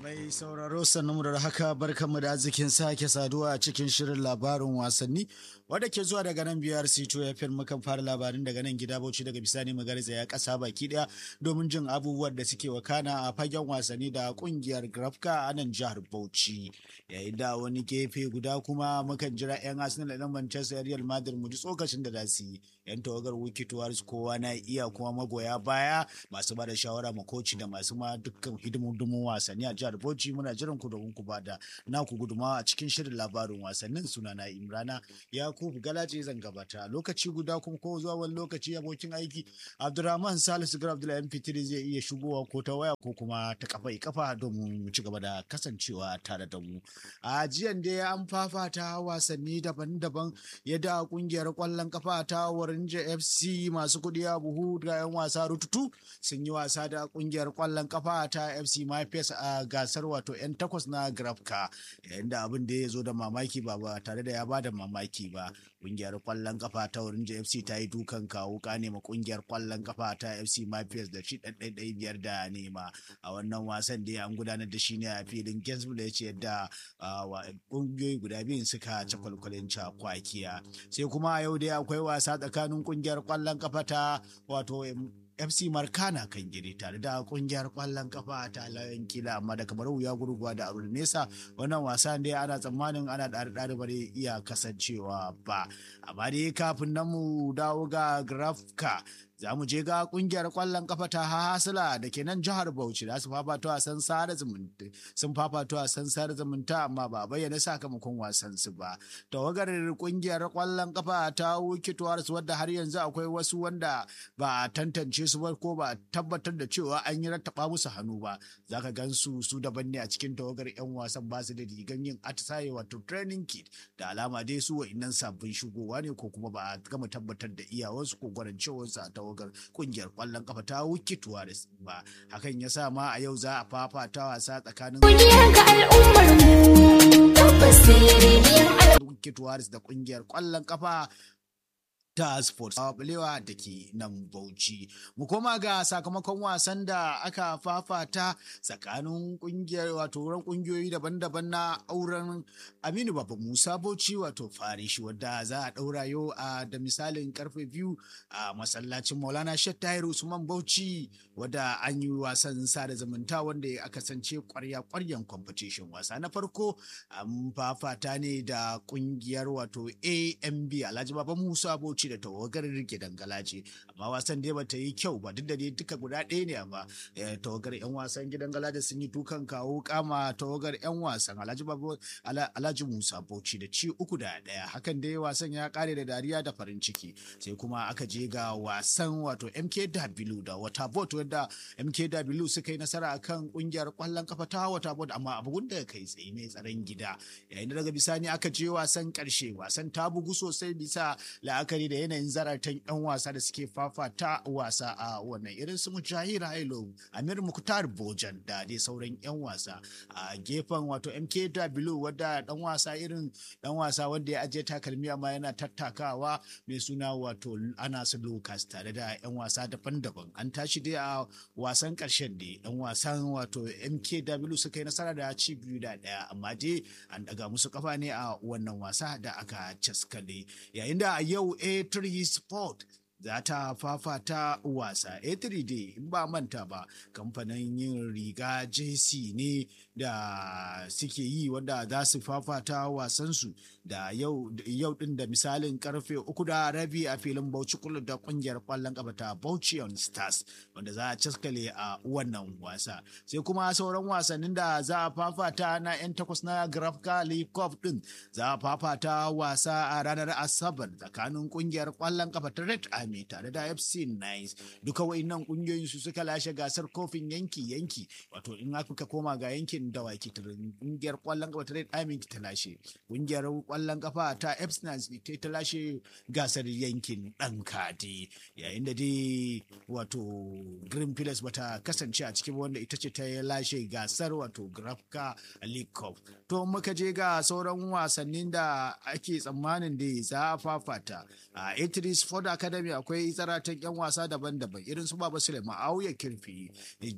Mai sauraro sannu da haka barkanmu da arzikin sake saduwa a cikin shirin labarin wasanni wadda ke zuwa daga nan biyar sito ya fi mukan fara labarin daga nan gida bauchi daga bisani magarza ya kasa baki daya domin jin abubuwan da suke wakana a fagen wasanni da kungiyar grafka a nan jihar bauchi yayin da wani gefe guda kuma mukan jira yan arsenal da manchester real madrid mu ji tsokacin da za su yi yan tawagar wiki tuwaris kowa na iya kuma magoya baya masu ba da shawara ma koci da masu ma dukkan hidimomin wasanni a jihar bauchi muna jiran ku domin ku ba da naku gudumawa a cikin shirin labarin wasannin sunana imrana ya yakubu galaje zan gabata lokaci guda kuma ko zuwa wani lokaci abokin aiki abdurrahman salisu gar abdullahi mp3 zai iya shigowa ko ta waya ko kuma ta kafa kafa domin mu ci gaba da kasancewa tare da mu a jiyan dai an fafata wasanni daban-daban yadda kungiyar kwallon kafa ta warinja fc masu kudi a buhu da yan wasa rututu sun yi wasa da kungiyar kwallon kafa ta fc mafes a gasar wato yan takwas na grafka yayin da abin da ya zo da mamaki ba ba tare da ya ba da mamaki ba kungiyar kwallon kafa ta wurin fc ta yi dukan kawo kane ma kungiyar kwallon kafa ta fc mafias da shi ɗaiɗai biyar da nema a wannan wasan da an gudanar da shi ne a filin gainsborough ya ce yadda kungiyoyi guda biyun suka ci kwalkwalin cakwakiya sai kuma a yau dai akwai wasa tsakanin kungiyar kwallon kafa ta wato fc markana kan giri tare da kungiyar kwallon kafa ta layan kila amma da kamar wuya gurguwa da arun nesa wannan wasa dai ana tsammanin ana ɗari ɗari ba iya kasancewa ba amma dai kafin nan mu dawo ga grafka za mu je ga kungiyar kwallon kafa ta hasila da ke nan jihar bauchi za su fafato a san sada zumunta sun fafato a san sada zumunta amma ba bayyana sakamakon wasan su ba tawagar kungiyar kwallon kafa ta wuki tuwaris wadda har yanzu akwai wasu wanda ba a tantance su ba ko ba tabbatar da cewa an yi rattaba musu hannu ba za ka gan su su daban ne a cikin tawagar yan wasan ba su da rigan yin atisaye wato training kit da alama dai su wa'innan sabbin shigowa ne ko kuma ba a gama tabbatar da iyawarsu ko gwarancewarsu a tawagar kungiyar kwallon kafa ta wuki tuwaris ba hakan ya sa ma a yau za a fafata wasa tsakanin wuki tuwaris da kungiyar kwallon kafa ta sports balewa da ke nan bauchi mu koma ga sakamakon wasan da aka fafata tsakanin kungiyar wato wurin kungiyoyi daban-daban na auren aminu baba musa bauchi wato farishi wadda za a daura yau a da misalin karfe biyu a masallacin maulana shet tahir usman bauchi wadda an yi wasan sada zumunta wanda ya kasance kwarya kwaryan competition wasa na farko an fafata ne da kungiyar wato amb alhaji baba musa bauchi da tawagar rike dangala ce amma wasan dai bata yi kyau ba duk da dai duka guda ɗaya ne amma tawagar yan wasan gidan galaja sun yi dukan kawo kama tawagar yan wasan alhaji babu alhaji musa bauchi da ci uku da ɗaya hakan dai wasan ya kare da dariya da farin ciki sai kuma aka je ga wasan wato mkw da wata bot wadda mkw suka yi nasara akan kungiyar kwallon kafa ta wata bot amma abu da kai tsaye mai tsaron gida yayin da daga bisani aka je wasan karshe wasan ta bugu sosai bisa la'akari da yanayin zaratan 'yan wasa da suke fafata wasa a wannan irin su mujahir hailo amir muktar bojan da dai sauran 'yan wasa a gefen wato mkw wadda dan wasa irin dan wasa wanda ya ajiye takalmi amma yana tattakawa mai suna wato anas lucas tare da 'yan wasa daban-daban an tashi dai a wasan karshen da 'yan wasan wato mkw suka yi nasara da ci biyu da daya amma dai an daga musu kafa ne a wannan wasa da aka caskale yayin da a yau a3 sport za ta fafata wasa a3 dai in ba manta ba kamfanin yin riga jc ne da suke yi wanda za su fafata wasansu da yau din da misalin karfe uku da rabi a filin bauchi kula da kungiyar kwallon kafa ta bauchi on stars wanda za a caskale a wannan wasa sai kuma sauran wasannin da za a fafata na 'yan takwas na grafka league cup din za a fafata wasa a ranar asabar tsakanin kungiyar kwallon kafa ta red army tare da fc nice duka wa'innan kungiyoyin su suka lashe gasar kofin yanki yanki wato in aka koma ga yankin dawaki kungiyar kwallon kafa ta red army ta lashe kungiyar kwallon kafa ta fc nice ta lashe gasar yankin dan kadi yayin da dai wato green pillars bata kasance a cikin wanda ita ce ta lashe gasar wato grafka league cup to muka je ga sauran wasannin da ake tsammanin da za a fafata a a Sport Academy akwai zaratan 'yan wasa daban-daban irin su Baba Suleiman Auya Kirfi,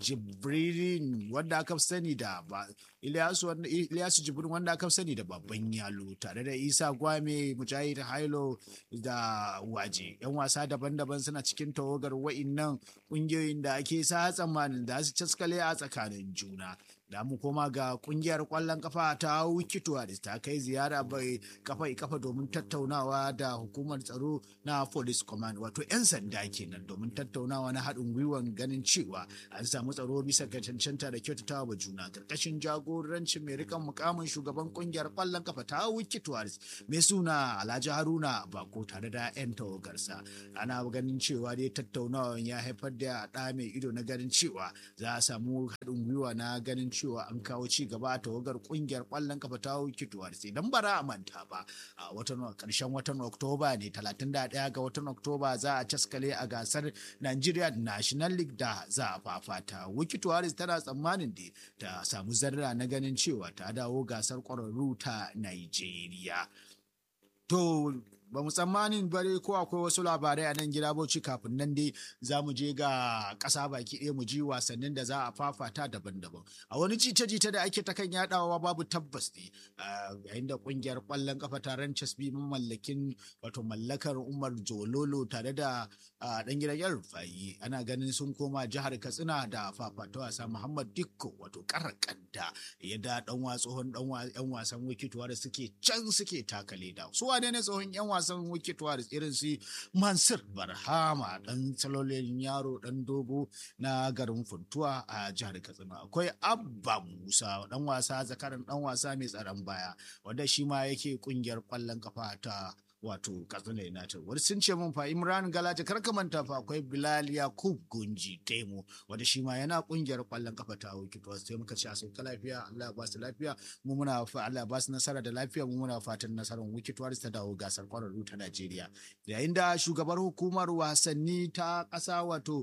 Jibrin wanda aka fi sani da ba Ilyasu Ilyasu Jibrin wanda aka fi sani da babban yalo tare da Isa Gwame Mujahid Hailo da Waje. 'Yan wasa daban-daban suna cikin tawagar wa'innan ƙungiyoyin da ake sa tsammanin da su caskale a tsakanin juna. da mu koma ga kungiyar kwallon kafa ta wikituwa da ta kai ziyara bai kafa kafa domin tattaunawa da hukumar tsaro na police command wato 'yan sanda kenan domin tattaunawa na haɗin gwiwan ganin cewa an samu tsaro bisa ga cancanta da kyautatawa wa juna karkashin jagorancin mai rikan mukamin shugaban kungiyar kwallon kafa ta wikituwa mai suna alhaji haruna bako tare da 'yan tawagarsa ana ganin cewa dai tattaunawan ya haifar da ɗa mai ido na ganin cewa za a samu haɗin gwiwa na ganin cewa an kawo ci gaba a tawagar kungiyar kwallon kafa ta kituwar sai dan bara a manta ba a watan karshen watan oktoba ne 31 ga watan oktoba za a caskale a gasar nigeria national league da za a fafata wikituwaris tana tsammanin da ta samu zarra na ganin cewa ta dawo gasar kwararru ta nigeria to ba mu tsammanin bare ko akwai wasu labarai a nan gida bauchi kafin nan dai za mu je ga ƙasa baki ɗaya mu ji wasannin da za a fafata daban-daban a wani jita-jita da ake ta kan yadawa babu tabbas ne yayin da ƙungiyar ƙwallon kafa taron casbi mallakin wato mallakar umar jololo tare da ɗan gidan yan rufayi ana ganin sun koma jihar katsina da fafata wasa muhammad dikko wato karakanta yadda ɗan tsohon ɗan wasan wikituwa da suke can suke takale da su wane ne tsohon yan wasan wicket warriors irin su mansur barhama dan salolin yaro dan dogo na garin funtuwa a jihar katsina akwai abba musa dan wasa zakaran dan wasa mai tsaron baya wanda shi ma yake kungiyar kwallon kafa ta wato katsina united wani sun ce mun fa imran galata kar ka manta fa akwai bilal yakub gunji temo wanda shi ma yana kungiyar kwallon kafa ta wicket warriors sai muka ce a sauka lafiya allah ba su lafiya mu muna fa allah ba su nasara da lafiya mu muna fatan nasarar wicket warriors ta dawo gasar kwararru ta najeriya yayin da shugabar hukumar wasanni ta ƙasa wato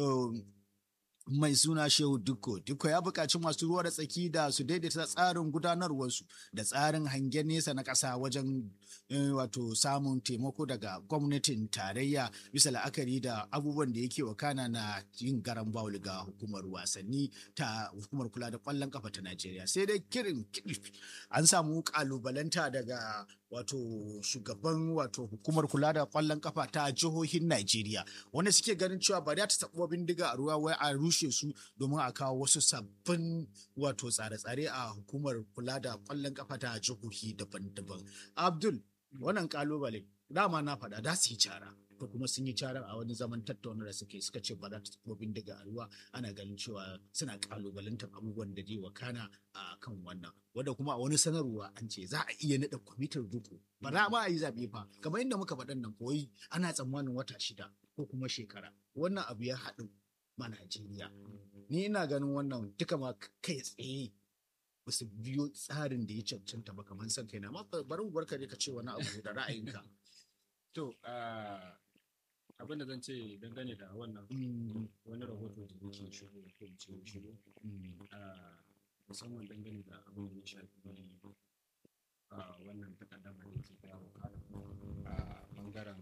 mai suna Shehu Dukko. Dukko ya buƙaci masu ruwa da tsaki da su daidaita tsarin gudanarwarsu da tsarin hangen nesa na ƙasa wajen wato samun taimako daga gwamnatin tarayya bisa la'akari da abubuwan da yake wakana na yin garan bawul ga hukumar wasanni ta hukumar kula da ƙwallon kafa ta Najeriya. Sai dai kirin an samu ƙalubalanta daga wato shugaban wato hukumar kula da ƙwallon kafa ta jihohin Najeriya wanda suke ganin cewa ba za ta taɓa bindiga a ruwa wai a rushe su domin a kawo wasu sabbin wato tsare-tsare a hukumar kula da kwallon kafa ta jihohi daban-daban. Abdul, wannan kalubale dama na faɗa da su yi cara. To kuma sun yi cara a wani zaman tattauna da suke suka ce ba za ta taɓa bindiga a ruwa ana ganin cewa suna kalubalantar abubuwan da zai wakana a kan wannan. Wanda kuma a wani sanarwa an ce za a iya naɗa kwamitin riko. Ba za ma a yi zaɓe fa kamar inda muka faɗan nan koyi ana tsammanin wata shida ko kuma shekara. Wannan abu ya haɗu ma Najeriya. Ni ina ganin wannan duka ma kai tsaye ba su biyo tsarin da ya cancanta ba kamar san kaina amma bari mu barka ka ce wani abu da ra'ayinka. To abin da zan ce dangane da wannan wani rahoto da yake shigo ko ce shigo musamman dangane da abin da ya shafi wannan takaddama da ke kawo a bangaren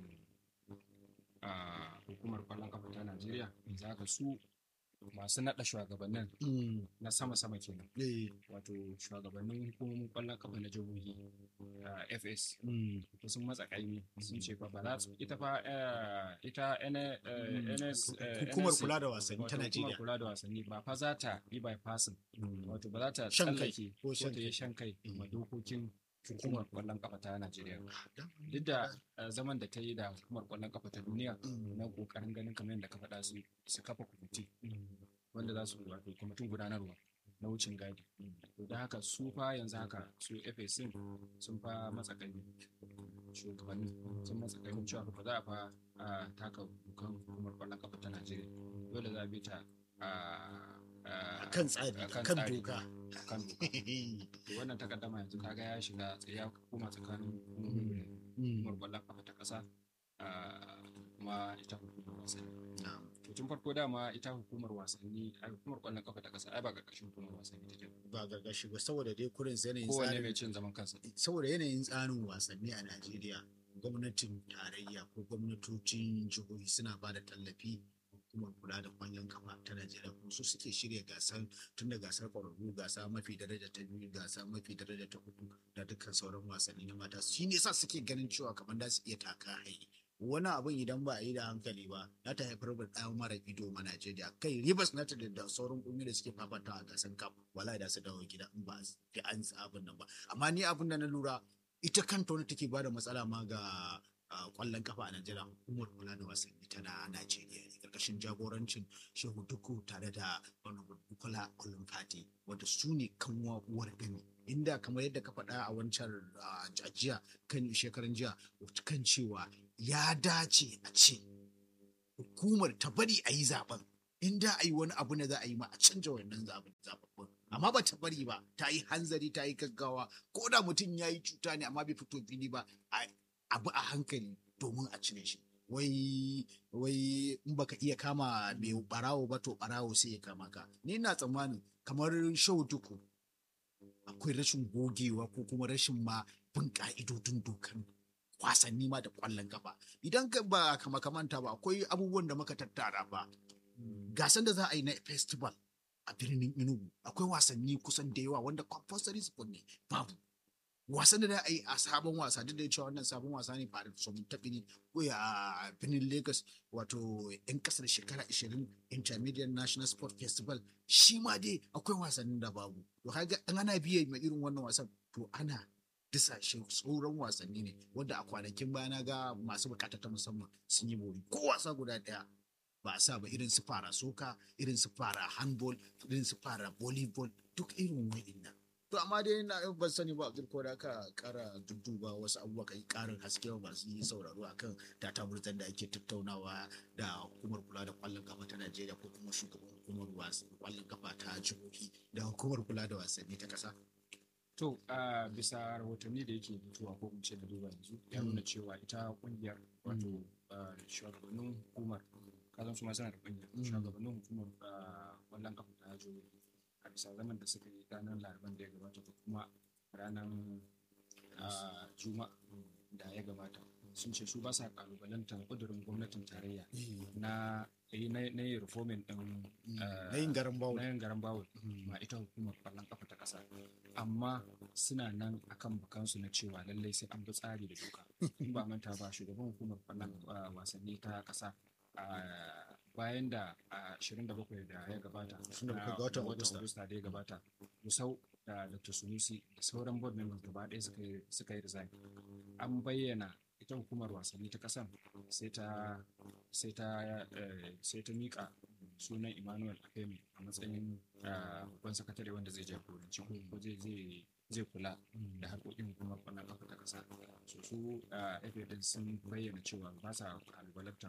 hukumar kwallon kafa ta Najeriya za ka su masu naɗa shugabannin na sama-sama kenan wato shugabannin hukumomin kwallon kafa na jihohi fs to sun matsa kaimi sun ce fa ba za su ita fa ita ns hukumar kula da wasanni ta Najeriya hukumar kula da wasanni ba fa za ta yi bypassing wato ba za ta tsallake ko ta yi shan kai ma dokokin hukumar kwallon kafa ta Najeriya. Duk da zaman da ta yi da hukumar kwallon kafa ta duniya na kokarin ganin kamar yadda ka faɗa su su kafa kwamiti wanda za su wato kwamitin gudanarwa na wucin gadi. To da haka su fa yanzu haka su FAC sun fa matsakai shugabanni sun matsakai cewa ba za a fa taka kan hukumar kwallon kafa ta Najeriya. Dole za a bi ta kan tsari kan doka kan doka wannan takaddama yanzu kaga ya shiga ya koma tsakanin hukumar kwallon kafa ta kasa kuma ita hukumar wasanni to tun farko dama ita hukumar wasanni a hukumar kwallon kafa ta kasa ai ba karkashin hukumar wasanni take ba gargashi ba saboda dai kurin yanayin kowane tsarin mai cin zaman kansa saboda yanayin tsarin wasanni a Najeriya gwamnatin tarayya ko gwamnatocin jihohi suna ba da tallafi hukumar kula da kwallon kafa ta Najeriya kuma su suke shirya gasar tun da gasar ƙwararru gasa mafi daraja ta biyu gasa mafi daraja ta hudu da dukkan sauran wasanni na mata shi ne sa suke ganin cewa kamar da su iya taka hayi wani abin idan ba a yi da hankali ba za ta haifar da ɗaya mara ido ma Najeriya kai Rivers United da sauran ƙungiyoyi da suke fafata a gasar cup wallahi da su dawo gida in ba fi an abin nan ba amma ni abin da na lura ita kanta wani take bada matsala ma ga kwallon kafa a Najeriya hukumar kula da wasanni ta na Najeriya ne karkashin jagorancin Shehu Duku tare da Bukola Olumfati wanda su ne kanwa uwar gani inda kamar yadda ka faɗa a wancan jiya kan shekaran jiya kan cewa ya dace a ce hukumar ta bari a yi zaben inda a yi wani abu ne za a yi ma a canja wannan zaben zababbin amma ba ta bari ba ta yi hanzari ta yi gaggawa ko da mutum ya yi cuta ne amma bai fito fili ba abu a hankali domin a cire shi wai wai in baka iya kama mai barawo ba to barawo sai ya kama ka ni na tsammanin kamar shau duku akwai rashin gogewa ko kuma rashin ma bin ka'idodin dokan wasanni ma da kwallon kafa idan ba kama kamanta ba akwai abubuwan da muka tattara ba gasan da za a yi na festival a birnin Enugu akwai wasanni kusan da yawa wanda compulsory sport ne babu wasan da a yi a sabon wasa duk da cewa wannan sabon wasa ne fara so mun tafi ne a birnin Lagos wato yan kasar shekara 20 Intermediate National Sport Festival shi ma dai akwai wasannin da babu to kaga an ana biye ma irin wannan wasan to ana disashe sauran wasanni ne wanda a kwanakin baya na ga masu bukata ta musamman sun yi bori ko wasa guda daya ba a sa ba irin su fara soka irin su fara handball irin su fara volleyball duk irin wa'innan to amma dai na ban sani ba abdul ko da aka kara dudduba wasu abubuwa kai karin haske ba masu yi sauraro akan data burtan da ake tattaunawa da hukumar kula da kwallon kafa ta Najeriya ko kuma shugaban hukumar kwallon kafa ta jihohi da hukumar kula da wasanni ta kasa To, a bisa rahotanni da yake fitowa ko in ce da duba yanzu ya nuna cewa ita kungiyar wato shugabannin hukumar kazan su ma suna da kungiyar shugabannin hukumar kwallon kafa ta jihohi a bisa zaman da suka yi ranar laraban da ya gabata ko kuma ranar juma'a da ya gabata sun ce su ba sa kalubalantar kudurin gwamnatin tarayya na na yi reformin din na yin garan bawul na yin garan bawul ma ita hukumar kwallon kafa ta kasa amma suna nan akan bukansu na cewa lallai sai an bi tsari da doka in ba manta ba shugaban hukumar kwallon wasanni ta kasa bayan da a 27 da ya gabata ga watan Agusta da ya gabata Musau da Dr. Sunusi da sauran board members gaba ɗaya suka yi resign an bayyana ita hukumar wasanni ta kasan sai ta sai ta sai ta mika sunan Emmanuel Akemi a matsayin babban sakatare wanda zai jagoranci ko zai zai kula da harkokin hukumar kwallon kafa ta kasa so su FA sun bayyana cewa ba sa kalubalantar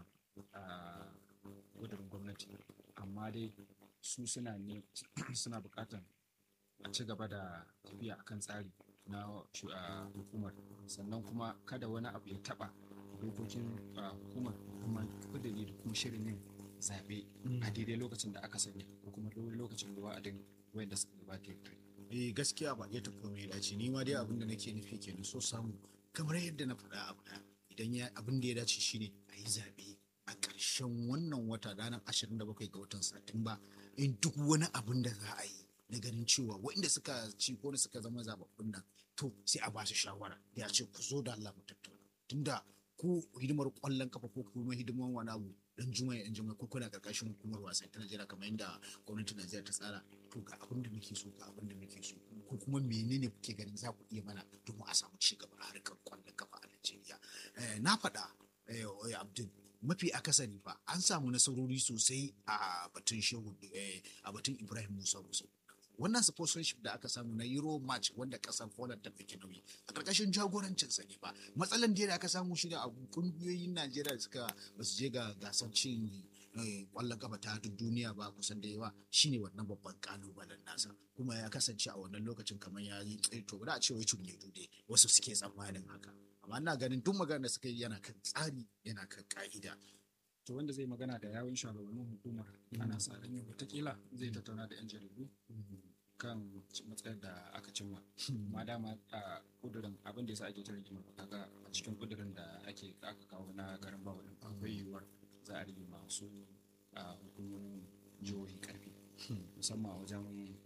gudurin gwamnati amma dai su suna ne suna bukatan a ci gaba da tafiya akan tsari na hukumar sannan kuma kada wani abu ya taba dokokin hukumar kuma kudiri da kuma shirin yin zaɓe a daidai lokacin da aka sanya ko kuma lokacin da wa'adin wanda suka gabata ya kai eh gaskiya ba ya tafi mai dace ni ma dai abin da nake nufi kenan so samu kamar yadda na faɗa abu idan ya abin da ya dace shine a yi zaɓe a ƙarshen wannan wata ranar 27 ga watan satumba in duk wani abin da za a yi na ganin cewa waɗanda suka ci ko suka zama zababbun nan to sai a ba su shawara ya ce ku zo da Allah mu tattauna tunda ko hidimar kwallon kafa ko kuma hidimar wani abu dan juma'a yan juma'a ko kuna karkashin hukumar wasan ta Najeriya kamar yadda gwamnatin Najeriya ta tsara to ga abin da muke so ga abin da muke so ko kuma menene kuke ganin za ku iya mana domin a samu ci gaba a harkar kwallon kafa a Najeriya na faɗa Abdul mafi akasari fa an samu nasarori sosai a batun shehu a batun Ibrahim Musa Musa wannan sponsorship da aka samu na Euro match wanda kasar Poland ta ɗauki nauyi a ƙarƙashin jagorancin sa ne ba matsalan da aka samu shi da a kungiyoyin Najeriya da suka basu je ga gasar cin kwallon kafa ta duk duniya ba kusan da yawa shine wannan babban kalubalen nasa kuma ya kasance a wannan lokacin kamar ya yi to ba a ce wai cunye dude wasu suke tsammanin haka amma ina ganin duk magana da suka yi yana kan tsari yana kan ka'ida to wanda zai magana da yawun shugabannin hukumar ana sa ran watakila zai tattauna da yan jaridu kan matsayar da aka cimma ma dama a kudurin abin da yasa ake ta rigima kaga a cikin kudurin da ake aka kawo na garin bawa din akwai yiwuwar za a rage masu hukumomin jihohi karfi musamman a wajen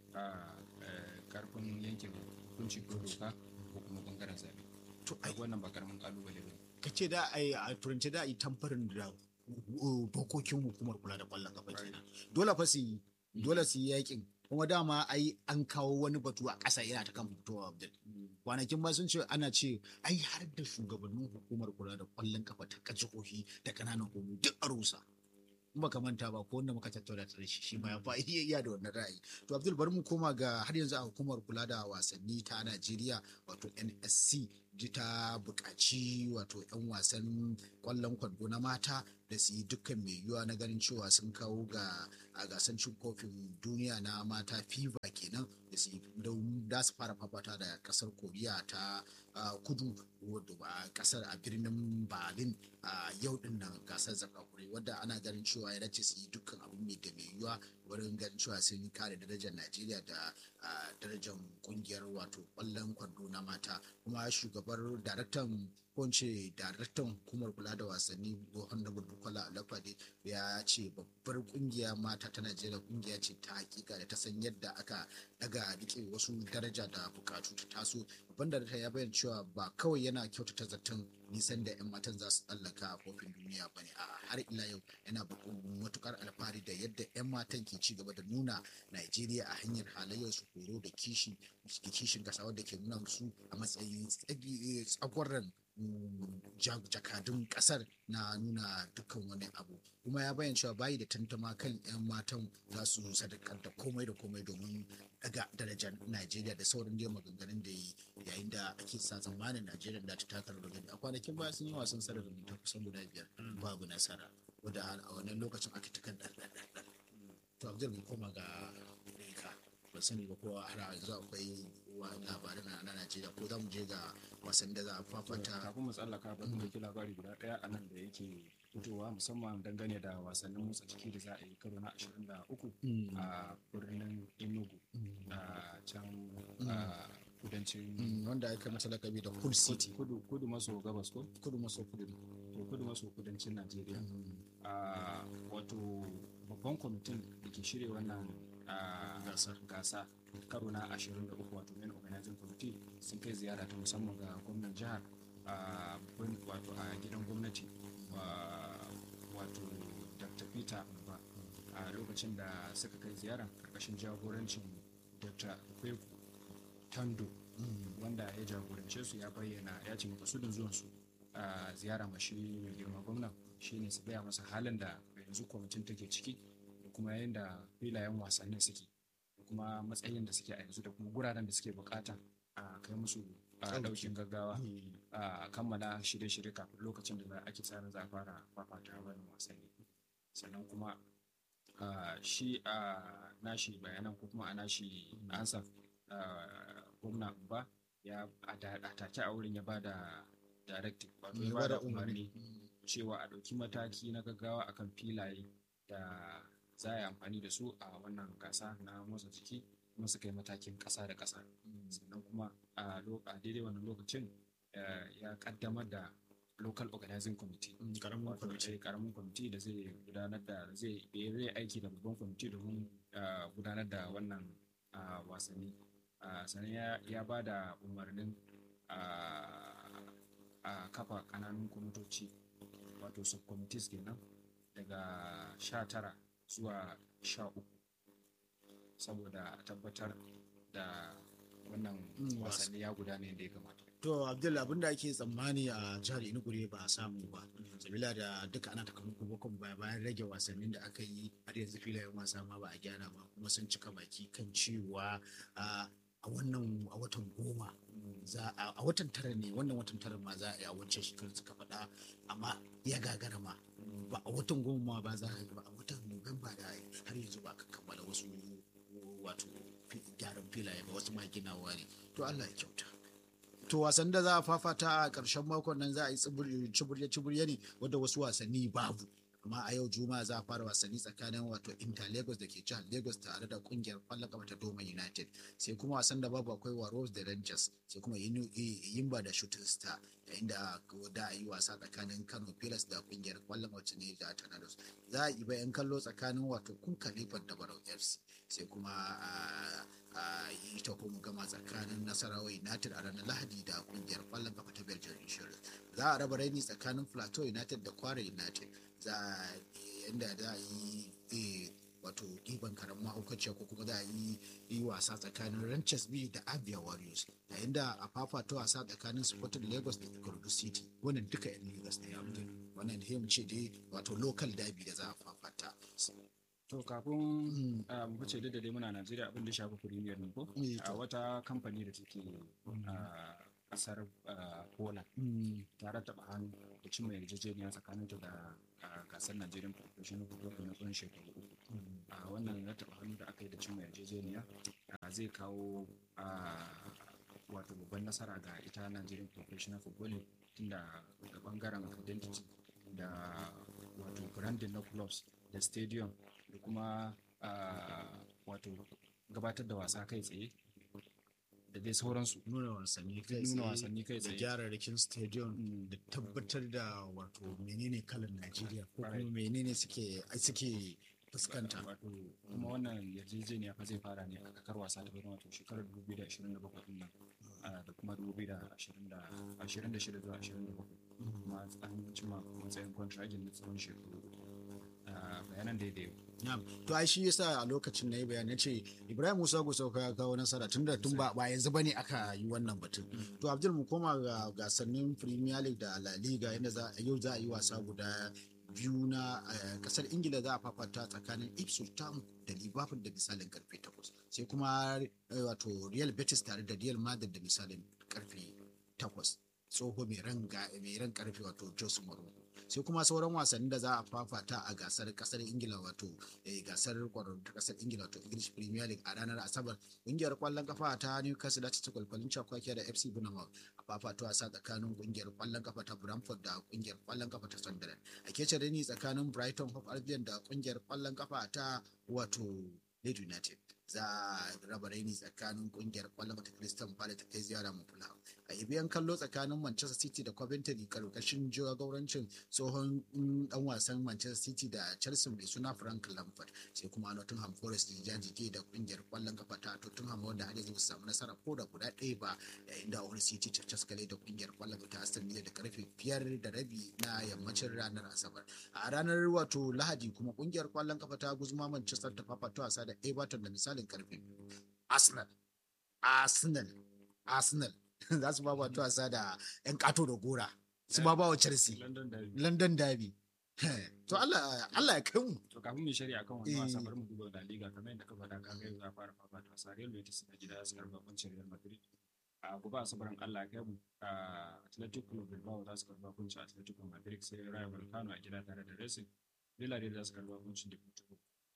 karfin yankin hukunci ko doka ko kuma bangaren zabe to ai wannan ba karamin kalubale ba ka ce da ai a turanci da ai tamfarin da dokokin hukumar kula da kwallon kafa kenan dole fa su yi dole su yi yakin kuma dama ai an kawo wani batu a ƙasa yana ta kan fitowa Abdul kwanakin ba sun ce ana ce ai har da shugabannin hukumar kula da kwallon kafa ta jihohi da ƙananan hukumomi duk a rusa in baka manta ba ko wanda muka tattauna da shi shi ma ya fa iya iya da wannan ra'ayi to Abdul bari mu koma ga har yanzu a hukumar kula da wasanni ta Najeriya wato NSC ji ta buƙaci wato 'yan wasan ƙwallon kwando na mata da su yi dukkan mai yiwuwa na ganin cewa sun kawo ga a gasar cin kofin duniya na mata fifa kenan da su da su fara fafata da kasar koriya ta kudu wadda ba kasar a birnin berlin a yau din nan gasar zakakure wadda ana ganin cewa ya dace su yi dukkan abin mai da mai yiwuwa wurin ganin cewa sun kare darajar najeriya da darajar kungiyar wato kwallon kwando na mata kuma shugabar daraktan kunce daraktan hukumar kula da wasanni honorable bukola alafade ya ce babbar kungiya mata ta najeriya kungiya ce ta hakika da ta san yadda aka daga rike wasu daraja da bukatu ta taso babban da ya bayyana cewa ba kawai yana kyautata zaton nisan da 'yan matan za su tsallaka a kofin duniya ba ne a har ila yau yana matukar alfahari da yadda 'yan matan ke ci gaba da nuna najeriya a hanyar halayyar su horo da kishi kishin kasa wadda ke nuna su a matsayin tsagwaron jakadun kasar na nuna dukkan wani abu kuma ya bayyana cewa bayi da tantama kan 'yan matan za su sadakanta komai da komai domin daga darajar najeriya da sauran dai maganganun da yi yayin da ake sa tsammanin najeriya da ta taka rawar gani a kwanakin baya sun yi wasan sarar da kusan guda biyar babu nasara wadda a wannan lokacin aka ta kan ɗan to abdul mu koma ga ka ban sani ba ko har yanzu akwai labarin na Najeriya ko za mu je ga wasan da za a fafata. Kafin mu tsallaka ba kuma ki labari guda ɗaya a nan da yake fitowa musamman dangane da wasannin motsa jiki da za a yi karo na 23 a birnin Enugu a can kudancin wanda aka masa lakabi da Hull City kudu kudu maso gabas ko kudu maso kudu to kudu maso kudancin Najeriya a wato babban kwamitin da ke shirya wannan gasa karo na 23 wato main organizing committee sun kai ziyara ta musamman ga gwamnan jihar wato a gidan gwamnati wato dr peter ba a lokacin da suka kai ziyara karkashin jagorancin dr kweku tando wanda ya jagorance su ya bayyana ya ce makasudin zuwansu a ziyara mashi mai girma gwamna shine su gaya masa halin da yanzu kwamitin take ciki da kuma yadda filayen wasannin suke da kuma matsayin da suke a yanzu da kuma guraren da suke bukata a kai musu a daukin gaggawa a kammala shirye-shirye kafin lokacin da ake tsarin za a fara fafata wannan wasanni sannan kuma shi a nashi bayanan ko kuma a nashi ansa gwamna ba ya a take a wurin ya ba da directive wato ya ba da umarni cewa a ɗauki mataki na gaggawa akan filaye da za a yi amfani da su a wannan gasa na motsa jiki kuma suka yi matakin ƙasa da ƙasa sannan kuma a daidai wannan lokacin ya kaddamar da local organizing committee karamin kwamiti da zai gudanar da zai zai aiki da babban kwamiti domin gudanar da wannan wasanni sannan ya ba da umarnin a kafa kananun kwamitoci wato subcommittees kenan daga sha tara zuwa sha uku saboda tabbatar da wannan wasanni ya gudana yadda ya kamata to abdul abinda ake tsammani a jihar enugu ba a samu ba sabila da duka ana takamako bakon baya bayan rage wasannin da aka yi har yanzu filayen wasa ma ba a gyara ba kuma sun cika baki kan cewa a wannan a watan goma za a watan tara ne wannan watan tara ma za a yi a wancan shekarar suka faɗa amma ya gagara ma ba a watan goma ma ba za a yi ba a watan nuwamba da har yanzu ba ka kammala wasu wato gyaran filaye ba wasu ma ginawa ne to Allah ya kyauta to wasan da za a fafata a ƙarshen makon nan za a yi ciburye-ciburye ne wadda wasu wasanni babu amma a yau juma'a za a fara wasanni tsakanin wato inter lagos da ke jihar lagos tare da kungiyar kwallon kafa ta doma united sai kuma wasan da babu akwai Warriors da Rangers sai kuma Yimba da Shooting Star yayin da da a yi wasa tsakanin Kano Pilas da kungiyar kwallon wacce ne da Tornadoes za a yi bayan kallo tsakanin wato kun Khalifat da Barau FC sai kuma a yi ta kuma gama tsakanin Nasarawa United a ranar Lahadi da kungiyar kwallon kafa ta Belgium Insurance za a raba raini tsakanin Plateau United da Kwara United za a yanda za a yi wato ɗiban karen mahaukaciya ko kuma za a yi yi wasa tsakanin Ranches B da Abia Warriors yayin da a fafato wasa tsakanin Sporting Lagos da Ikorodu City wannan duka yan Lagos ne ya wannan da mu ce dai wato local derby da za a fafata to kafin mu fice da dai muna Najeriya abin da shafi Premier ne ko a wata kamfani da take a kasar Poland ta rattaba hannu da cimma yarjejeniya tsakaninta da gasar Nigerian Professional Football na tsawon shekaru uku. A wannan rattaba hannu da aka yi da cimma yarjejeniya zai kawo wato babban nasara ga ita Nigerian Professional Football tunda da bangaren identity da wato branding na clubs da stadium da kuma wato gabatar da wasa kai tsaye da dai sauransu nuna wasanni kai nuna wasanni kai da tsaye gyararrakin stadium da tabbatar da wato menene kalan Najeriya ko kuma menene suke suke fuskanta wato kuma wannan yarjejeniya fa zai fara ne a kakar wasa ta bana wato shekarar 2027 din nan da kuma 2026 zuwa 27 kuma an cima matsayin kwantiragin na tsawon shekaru bayanan daidai Na'am. To ai shi yasa a lokacin na yi bayani ce Ibrahim Musa Gusau ya kawo nasara tun da tun ba ba yanzu bane aka yi wannan batun. To Abdul mu koma ga gasannin Premier League da La Liga inda za a yau za a yi wasa guda biyu na kasar Ingila za a fafata tsakanin Ipswich Town da Liverpool da misalin karfe 8 sai kuma wato Real Betis tare da Real Madrid da misalin karfe 8 tsoho mai ran karfe wato Jose Mourinho sai kuma sauran wasannin da za a fafata a gasar kasar ingila wato gasar kwararru ta kasar ingila wato english premier league a ranar asabar kungiyar kwallon kafa ta newcastle da ta kwalkwalin cakwakiya da fc bournemouth a fafato wasa tsakanin kungiyar kwallon kafa ta brentford da kungiyar kwallon kafa ta sunderland a kece rani tsakanin brighton hove albion da kungiyar kwallon kafa ta wato leeds united za a raba raini tsakanin kungiyar kwallon kafa ta crystal palace ta kai ziyara mu a yi biyan kallo tsakanin manchester city da coventry karkashin jagorancin tsohon dan wasan manchester city da chelsea mai suna frank lampard sai kuma nottingham forest da jajige da kungiyar kwallon kafa ta tottenham wanda har yanzu samu nasara ko da guda ɗaya ba yayin da wani city ta caskale da kungiyar kwallon kafa ta aston villa da karfe biyar da rabi na yammacin ranar asabar a ranar wato lahadi kuma kungiyar kwallon kafa ta guzuma manchester ta fafata wasa da everton da misalin karfe arsenal arsenal arsenal za su ba wato wasa da 'yan kato da gora su ba wa chelsea london derby to Allah Allah ya kai mu to kafin mu shari'a kan wannan wasa bari mu duba da liga kamar yadda ka faɗa ka ga yau za fara fafata wasa Real Betis na gida su karba kuncin Real Madrid a gobe asabarin Allah ya kai mu Atletico Club Bilbao za su karba kuncin Atletico Madrid sai Rayo Vallecano a gida tare da Racing Villarreal za su karba kuncin Deportivo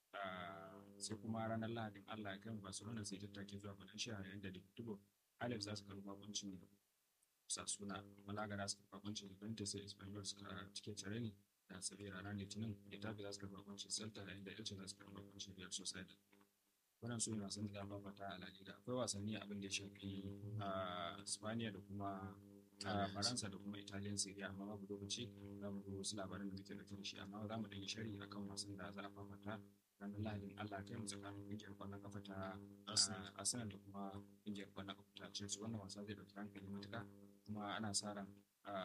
sai kuma ranar Lahadin Allah ya kai mu Barcelona sai tattake zuwa Valencia yayin da Deportivo Alex za su karɓi bakuncin Sasuna, Malaga za su karɓi bakuncin Juventus sai Espanyol suka cike tare ne da Sevilla ranar Litinin, Getafe za su karɓi bakuncin Celta yayin da Elche za su karɓi bakuncin Real Sociedad. Wannan su ne wasan da za fafata a La Liga. Akwai wasanni abin da ya shafi a Spaniya da kuma a Faransa da kuma Italian Serie amma babu lokaci za mu duba wasu labaran da muke da shi amma za mu ɗan yi shari akan wasan da za a fafata ranar lahadin Allah kai mu tsakanin kungiyar kwallon kafa ta Arsenal da kuma kungiyar kwallon kafa ta Chelsea wannan wasa zai dauki hankali matuka kuma ana sa ran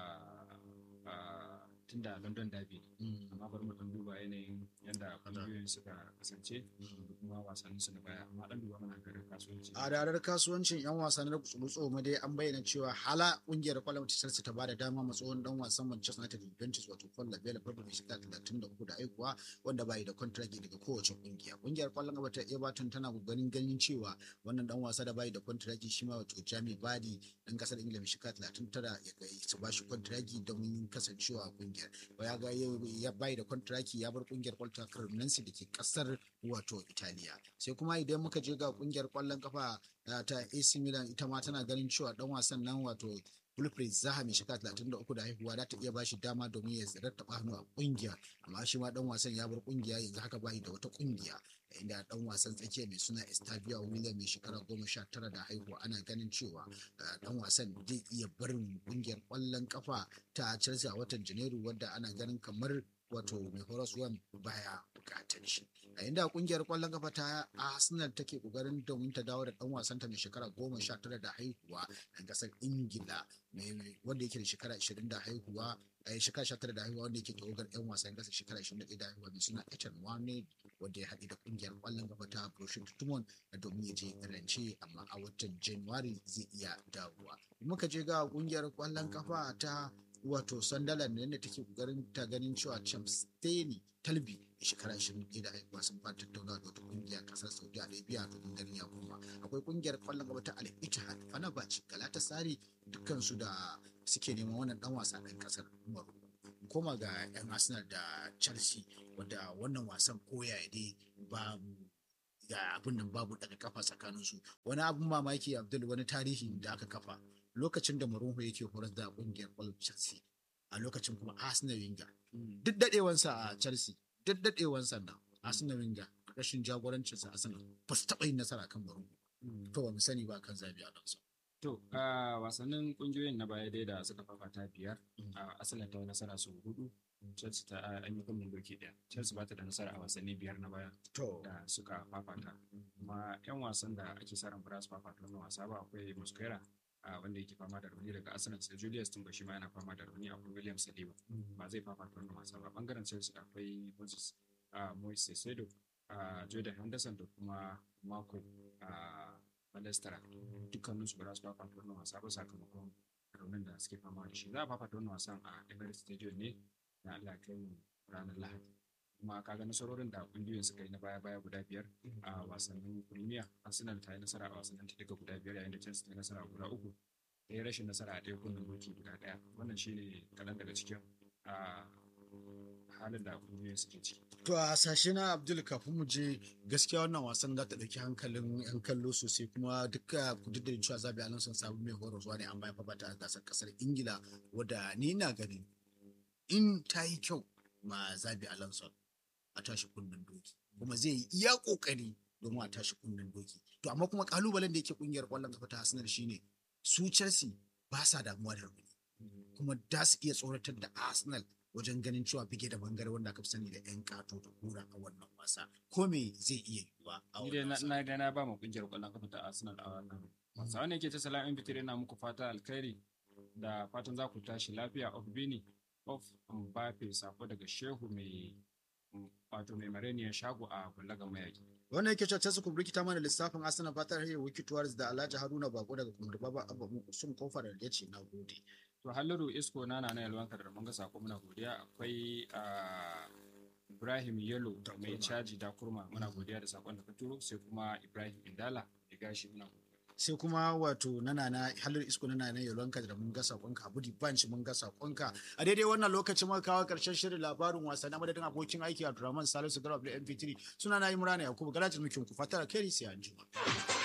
tun da London Derby amma bari mu dan duba yanayin yadda kungiyoyin suka kasance da kuma wasannin su na baya amma dan duba mana garin kasuwanci a ranar kasuwancin yan wasannin da kutsuru ma dai an bayyana cewa hala kungiyar kwallon ta Chelsea ta bada dama ma tsohon dan wasan Manchester United Juventus wato Paul Labella Pablo mai shekara 33 da aikuwa wanda bai da contract daga kowace kungiya kungiyar kwallon kafa ta Everton tana kokarin ganin cewa wannan dan wasa da bai da contract shi ma wato Jamie Vardy dan kasar Ingila mai shekara 39 ya ga su ba shi contract don kasancewa a kungiyar ya ga ya bai da contract ya bar kungiyar kwallon ta Cremonese da ke kasar wato Italiya sai kuma idan muka je ga kungiyar kwallon kafa ta AC Milan ita ma tana ganin cewa dan wasan nan wato Wilfried Zaha mai shekara 33 da haihuwa za ta iya bashi dama domin ya rattaba hannu a kungiya amma shi ma dan wasan ya bar kungiya yanzu haka bai da wata kungiya inda dan wasan tsakiya mai suna Estavia William mai shekara goma sha tara da haihuwa ana ganin cewa dan wasan zai iya barin kungiyar kwallon kafa ta Chelsea a watan Janairu wadda ana ganin kamar wato mai horaswan baya bukatar shi a inda kungiyar kwallon kafa ta arsenal take kokarin domin ta dawo da dan wasanta mai shekara goma sha tara da haihuwa a kasar ingila wanda yake da shekara ashirin da haihuwa a shekara sha tara da haihuwa wanda yake tawagar yan wasan kasa shekara ashirin da ɗaya da haihuwa mai suna Ethan Wane wanda ya haɗe da kungiyar kwallon kafa ta Borussia Dortmund domin ya je rance amma a watan January zai iya dawowa muka je ga kungiyar kwallon kafa ta wato sandalan ne da take kokarin ta ganin cewa champs steny talbi shekara 21 da haihuwa sun fara tattauna da wata kungiyar kasar saudi arabia domin ganin ya koma akwai kungiyar kwallon gaba ta al ittihad fenerbahce galatasaray dukkan su da suke neman wannan dan wasa ɗan kasar morocco koma ga yan arsenal da chelsea wanda wannan wasan koya dai babu ga abin nan babu daga kafa tsakanin su wani abin mamaki abdul wani tarihi da aka kafa lokacin da Mourinho yake horar da kungiyar kwallon Chelsea a lokacin kuma Arsenal Wenger duk dadewansa a Chelsea duk dadewansa na Arsenal Wenger rashin jagorancin sa Arsenal ba su taba yin nasara kan Mourinho to ba mu sani ba kan Zabi Alonso to a wasannin kungiyoyin na baya dai da suka fafata biyar a Arsenal ta nasara su hudu Chelsea ta an yi kunnen doki daya Chelsea ba ta da nasara a wasanni biyar na baya da suka fafata kuma yan wasan da ake sa ran ba su fafata wannan wasa ba akwai Mosquera a wanda yake fama da rauni daga Arsenal sai Julius Timber shi ma yana fama da rauni akwai William Saliba ba zai fafata wannan wasa ba bangaren Chelsea akwai Moses Moises Sedo Jordan Henderson da kuma Marco Balestara dukkaninsu ba za su fafata wannan wasa ba sakamakon raunin da suke fama da shi za a fafata wannan wasan a Emirates Stadium ne na Allah kai ranar Lahadi kuma kaga nasarorin da kungiyoyin suka yi na baya-baya guda biyar a wasannin premier arsenal ta yi nasara a wasannin ta duka guda biyar yayin da chelsea ta yi nasara guda uku da ya rashin nasara a ɗaya kunnen doki guda ɗaya wannan shine kaɗan daga cikin halin da kungiyoyin suke ciki to a sashe na abdul kafin mu je gaskiya wannan wasan za ta ɗauki hankalin yan kallo sosai kuma duka duk da cewa zabi alonso sabon mai horarwa ne an bayan fafata a gasar kasar ingila wadda ni na ganin in ta yi kyau ma zabi alonso a tashi kunnen doki kuma zai yi iya kokari domin a tashi kunnen doki to amma kuma kalubalen da yake kungiyar kwallon kafa ta Arsenal shine su Chelsea ba sa damuwa da rauni kuma da su iya tsoratar da Arsenal wajen ganin cewa bige da bangare wanda aka fi sani da yan kato da kura a wannan wasa ko me zai iya yiwuwa a wannan wasa na ga na ba mu kungiyar kwallon kafa ta Arsenal a wannan wasa wannan yake ta salam in na muku fata alkhairi da fatan za ku tashi lafiya of bini of Mbappe sako daga Shehu mai wato mai mareniyar shago a ballaga mayaki. Wannan yake cewa su kubriki ta mana lissafin Arsenal fatar hayar wiki tuwaris da Alhaji Haruna Bako daga kumar baba abu sun kofar da ya ce na gode. To Halliru Isko na na yalwan kadar mun ga sako muna godiya akwai Ibrahim Yelo mai caji da kurma muna godiya da sakon da ka turo sai kuma Ibrahim Indala ya gashi muna godiya. sai kuma wato nana na halar isko nana na yalwanka da mun ga sakonka abudi banci mun ga sakonka a daidai wannan lokacin muka kawo karshen shirin labarin wasa na madadin abokin aiki a Abdulrahman Salisu Garba da MP3 suna na Imran Yakubu Galatin mukin ku fatar kai sai anjima